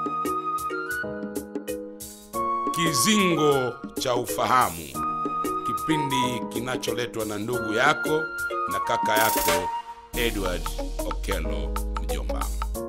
Kizingo cha Ufahamu, kipindi kinacholetwa na ndugu yako na kaka yako Edward Okello Mjomba.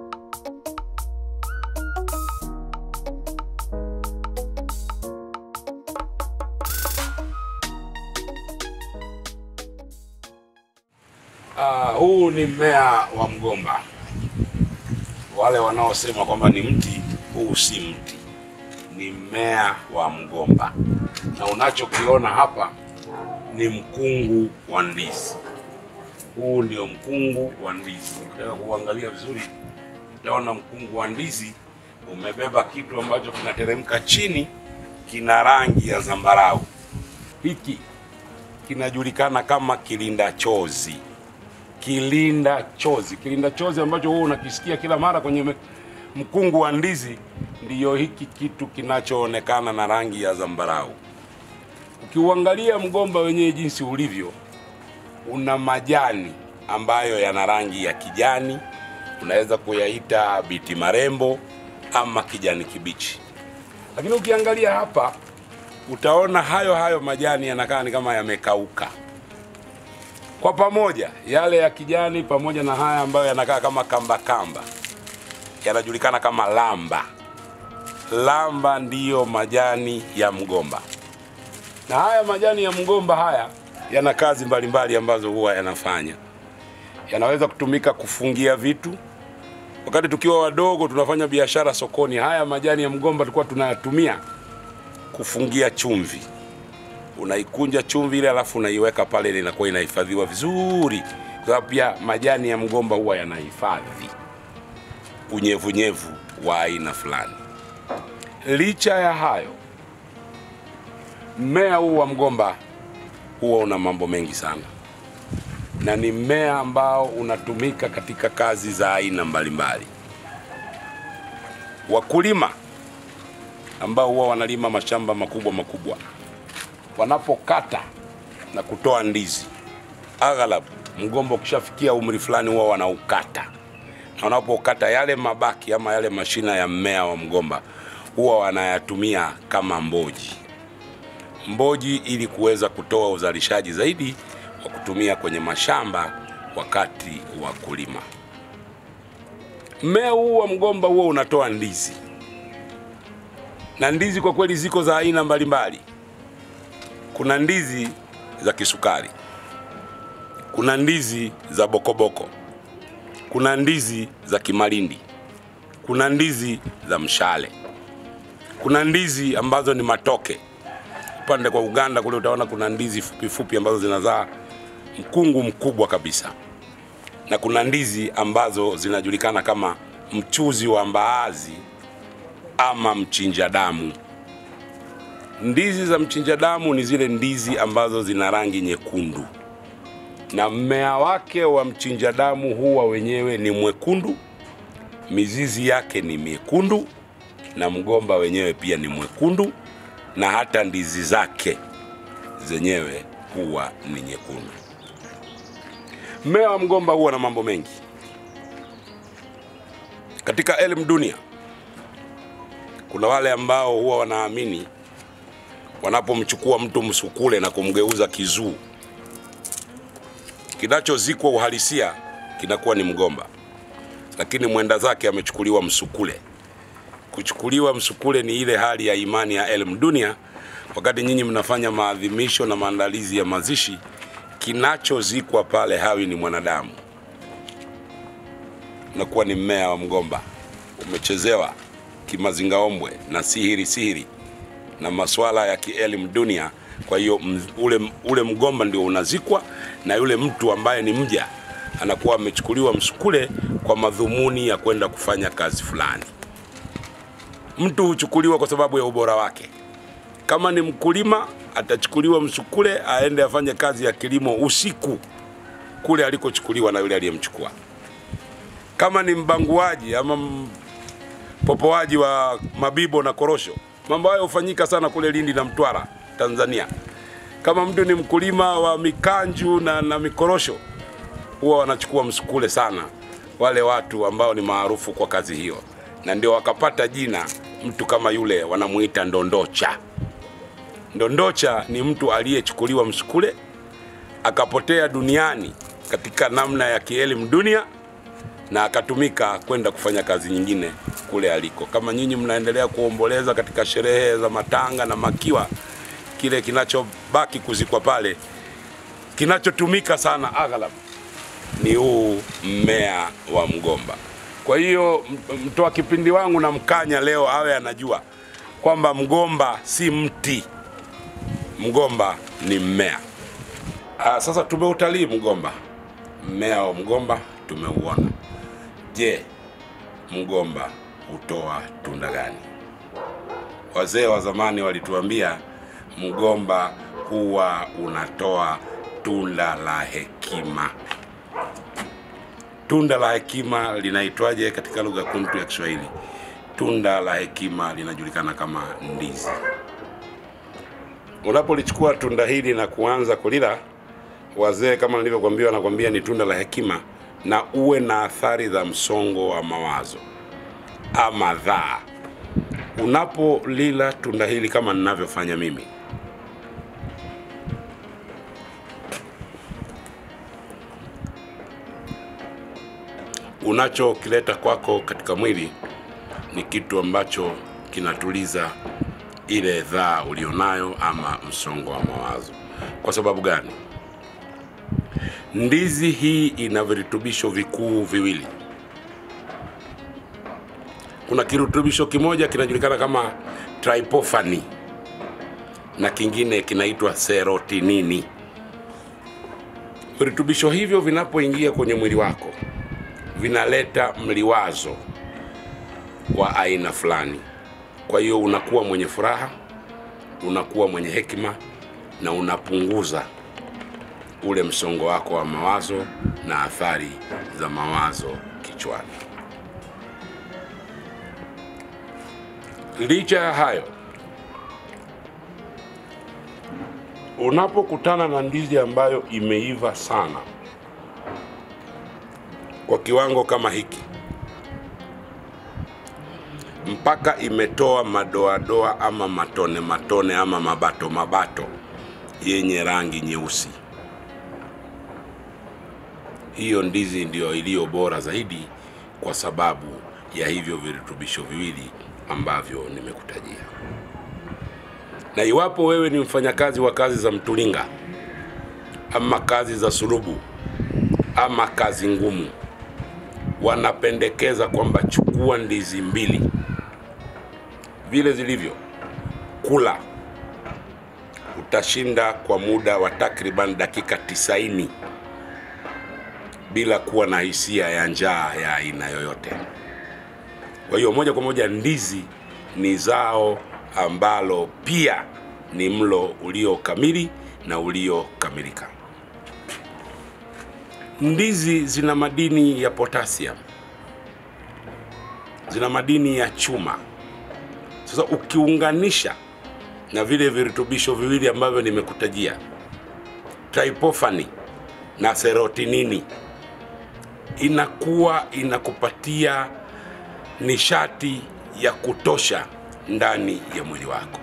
Ah, huu ni mmea wa mgomba. Wale wanaosema kwamba ni mti, huu si mti, ni mmea wa mgomba, na unachokiona hapa ni mkungu wa ndizi. Huu ndio mkungu wa ndizi. Ukitaka kuangalia vizuri, utaona mkungu wa ndizi umebeba kitu ambacho kinateremka chini, kina rangi ya zambarau. Hiki kinajulikana kama kilinda chozi kilinda chozi. Kilinda chozi ambacho wewe unakisikia kila mara kwenye me- mkungu wa ndizi, ndiyo hiki kitu kinachoonekana na rangi ya zambarau. Ukiuangalia mgomba wenyewe jinsi ulivyo, una majani ambayo yana rangi ya kijani, unaweza kuyaita biti marembo ama kijani kibichi. Lakini ukiangalia hapa, utaona hayo hayo majani yanakaa ni kama yamekauka kwa pamoja yale ya kijani pamoja na haya ambayo yanakaa kama kamba kamba yanajulikana kama lamba. Lamba ndiyo majani ya mgomba, na haya majani ya mgomba haya yana kazi mbalimbali ambazo huwa yanafanya. Yanaweza kutumika kufungia vitu. Wakati tukiwa wadogo tunafanya biashara sokoni, haya majani ya mgomba tulikuwa tunayatumia kufungia chumvi unaikunja chumvi ile alafu unaiweka pale, ile inakuwa inahifadhiwa vizuri, kwa sababu pia majani ya mgomba huwa yanahifadhi unyevunyevu wa aina fulani. Licha ya hayo, mmea huu wa mgomba huwa una mambo mengi sana, na ni mmea ambao unatumika katika kazi za aina mbalimbali. Wakulima ambao huwa wanalima mashamba makubwa makubwa wanapokata na kutoa ndizi, aghalabu mgomba ukishafikia umri fulani huwa wanaukata, na wanapokata yale mabaki ama yale mashina ya mmea wa mgomba huwa wanayatumia kama mboji mboji, ili kuweza kutoa uzalishaji zaidi wa kutumia kwenye mashamba wakati wa kulima. Mmea huu wa mgomba huwa unatoa ndizi, na ndizi kwa kweli ziko za aina mbalimbali kuna ndizi za kisukari, kuna ndizi za bokoboko, kuna ndizi za kimalindi, kuna ndizi za mshale, kuna ndizi ambazo ni matoke. Upande kwa Uganda kule utaona kuna ndizi fupi fupi ambazo zinazaa mkungu mkubwa kabisa, na kuna ndizi ambazo zinajulikana kama mchuzi wa mbaazi ama mchinja damu. Ndizi za mchinja damu ni zile ndizi ambazo zina rangi nyekundu, na mmea wake wa mchinja damu huwa wenyewe ni mwekundu, mizizi yake ni miekundu, na mgomba wenyewe pia ni mwekundu, na hata ndizi zake zenyewe huwa ni nyekundu. Mmea wa mgomba huwa na mambo mengi katika elimu dunia. Kuna wale ambao huwa wanaamini wanapomchukua mtu msukule na kumgeuza kizuu, kinachozikwa uhalisia kinakuwa ni mgomba, lakini mwenda zake amechukuliwa msukule. Kuchukuliwa msukule ni ile hali ya imani ya elimu dunia. Wakati nyinyi mnafanya maadhimisho na maandalizi ya mazishi, kinachozikwa pale hawi ni mwanadamu, unakuwa ni mmea wa mgomba umechezewa kimazingaombwe na sihiri sihiri na masuala ya kielimu dunia. Kwa hiyo m- ule, ule mgomba ndio unazikwa na yule mtu ambaye ni mja anakuwa amechukuliwa msukule kwa madhumuni ya kwenda kufanya kazi fulani. Mtu huchukuliwa kwa sababu ya ubora wake. Kama ni mkulima, atachukuliwa msukule aende afanye kazi ya kilimo usiku kule alikochukuliwa na yule aliyemchukua. Kama ni mbanguaji ama m- popoaji wa mabibo na korosho, mambo hayo hufanyika sana kule Lindi na Mtwara, Tanzania. Kama mtu ni mkulima wa mikanju na, na mikorosho, huwa wanachukua msukule sana wale watu ambao ni maarufu kwa kazi hiyo. na ndio wakapata jina mtu kama yule wanamuita ndondocha. Ndondocha ni mtu aliyechukuliwa msukule akapotea duniani katika namna ya kielimu dunia na akatumika kwenda kufanya kazi nyingine kule aliko. Kama nyinyi mnaendelea kuomboleza katika sherehe za matanga na makiwa, kile kinachobaki kuzikwa pale, kinachotumika sana aghlab ni huu mmea wa mgomba. Kwa hiyo m- mtoa kipindi wangu na mkanya leo awe anajua kwamba mgomba si mti, mgomba ni mmea. Ah, sasa tumeutalii mgomba, mmea wa mgomba tumeuona. Je, mgomba hutoa tunda gani? Wazee wa zamani walituambia mgomba huwa unatoa tunda la hekima. Tunda la hekima linaitwaje katika lugha kuntu ya Kiswahili? Tunda la hekima linajulikana kama ndizi. Unapolichukua tunda hili na kuanza kulila, wazee kama nilivyokuambia, wanakwambia ni tunda la hekima, na uwe na athari za msongo wa mawazo ama dhaa. Unapolila tunda hili kama ninavyofanya mimi, unachokileta kwako katika mwili ni kitu ambacho kinatuliza ile dhaa ulionayo ama msongo wa mawazo. Kwa sababu gani? Ndizi hii ina virutubisho vikuu viwili. Kuna kirutubisho kimoja kinajulikana kama tryptophan na kingine kinaitwa serotinini. Virutubisho hivyo vinapoingia kwenye mwili wako vinaleta mliwazo wa aina fulani. Kwa hiyo unakuwa mwenye furaha, unakuwa mwenye hekima na unapunguza ule msongo wako wa mawazo na athari za mawazo kichwani. Licha ya hayo, unapokutana na ndizi ambayo imeiva sana kwa kiwango kama hiki mpaka imetoa madoadoa ama matone matone ama mabato mabato yenye rangi nyeusi, hiyo ndizi ndiyo iliyo bora zaidi kwa sababu ya hivyo virutubisho viwili ambavyo nimekutajia. Na iwapo wewe ni mfanyakazi wa kazi za mtulinga ama kazi za sulubu ama kazi ngumu, wanapendekeza kwamba chukua ndizi mbili vile zilivyo, kula. Utashinda kwa muda wa takriban dakika tisaini bila kuwa na hisia ya njaa ya aina yoyote. Kwa hiyo moja kwa moja, ndizi ni zao ambalo pia ni mlo ulio kamili na uliokamilika. Ndizi zina madini ya potassium, zina madini ya chuma. Sasa ukiunganisha na vile virutubisho viwili ambavyo nimekutajia, tryptophan na serotinini, inakuwa inakupatia nishati ya kutosha ndani ya mwili wako,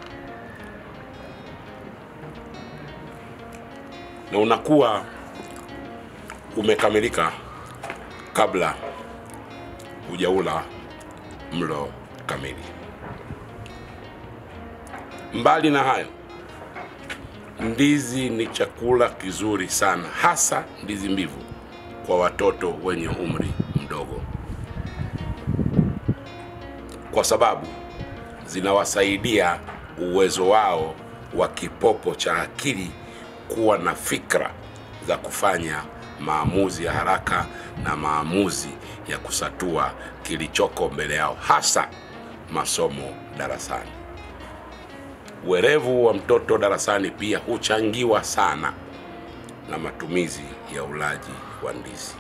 na unakuwa umekamilika kabla hujaula mlo kamili. Mbali na hayo, ndizi ni chakula kizuri sana, hasa ndizi mbivu kwa watoto wenye umri mdogo, kwa sababu zinawasaidia uwezo wao wa kipopo cha akili kuwa na fikra za kufanya maamuzi ya haraka na maamuzi ya kusatua kilichoko mbele yao, hasa masomo darasani. Uwerevu wa mtoto darasani pia huchangiwa sana na matumizi ya ulaji wa ndizi.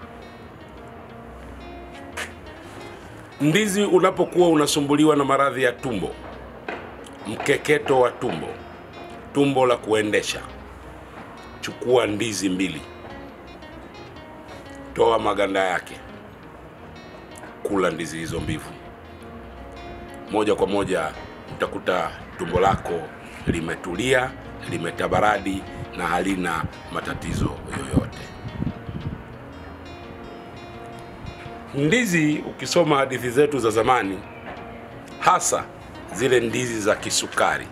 Ndizi unapokuwa unasumbuliwa na maradhi ya tumbo, mkeketo wa tumbo, tumbo la kuendesha, chukua ndizi mbili, toa maganda yake, kula ndizi hizo mbivu, moja kwa moja utakuta tumbo lako limetulia, limetabaradi na halina matatizo yoyote. Ndizi, ukisoma hadithi zetu za zamani, hasa zile ndizi za kisukari,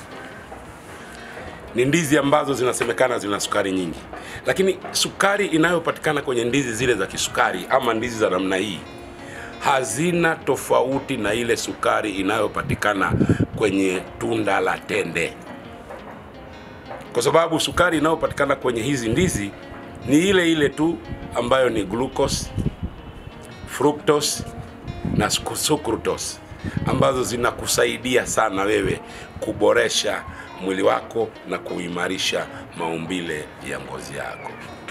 ni ndizi ambazo zinasemekana zina sukari nyingi, lakini sukari inayopatikana kwenye ndizi zile za kisukari ama ndizi za namna hii hazina tofauti na ile sukari inayopatikana kwenye tunda la tende, kwa sababu sukari inayopatikana kwenye hizi ndizi ni ile ile tu ambayo ni glucose, fructose na sucralose ambazo zinakusaidia sana wewe kuboresha mwili wako na kuimarisha maumbile ya ngozi yako.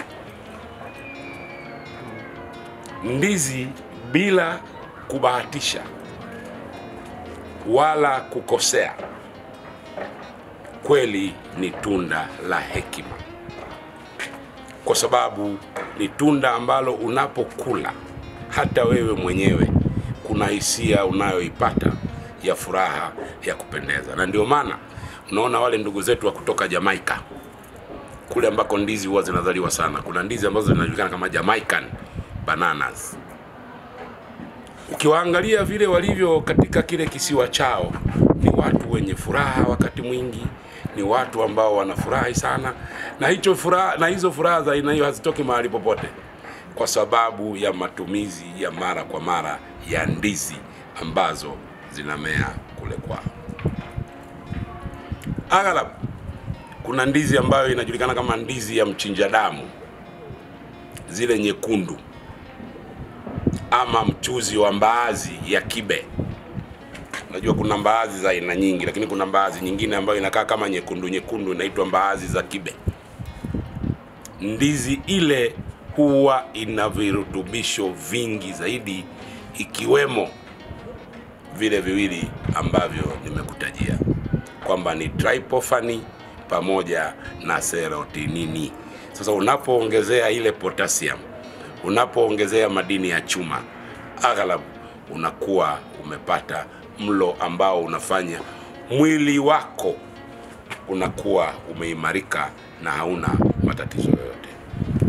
Ndizi bila kubahatisha wala kukosea, kweli ni tunda la hekima, kwa sababu ni tunda ambalo unapokula hata wewe mwenyewe kuna hisia unayoipata ya furaha ya kupendeza, na ndio maana unaona wale ndugu zetu wa kutoka Jamaica kule ambako ndizi huwa zinazaliwa sana, kuna ndizi ambazo zinajulikana kama Jamaican bananas. Ukiwaangalia vile walivyo katika kile kisiwa chao, ni watu wenye furaha wakati mwingi, ni watu ambao wanafurahi sana, na hicho furaha, na hizo furaha za aina hiyo hazitoki mahali popote, kwa sababu ya matumizi ya mara kwa mara ya ndizi ambazo zinamea kule kwao. Aghalabu kuna ndizi ambayo inajulikana kama ndizi ya mchinja damu, zile nyekundu, ama mchuzi wa mbaazi ya kibe. Unajua kuna mbaazi za aina nyingi, lakini kuna mbaazi nyingine ambayo inakaa kama nyekundu nyekundu, inaitwa mbaazi za kibe. Ndizi ile huwa ina virutubisho vingi zaidi, ikiwemo vile viwili ambavyo nimekutajia kwamba ni tryptophan pamoja na serotinini. Sasa unapoongezea ile potassium, unapoongezea madini ya chuma, aghalabu unakuwa umepata mlo ambao unafanya mwili wako unakuwa umeimarika na hauna matatizo yoyote.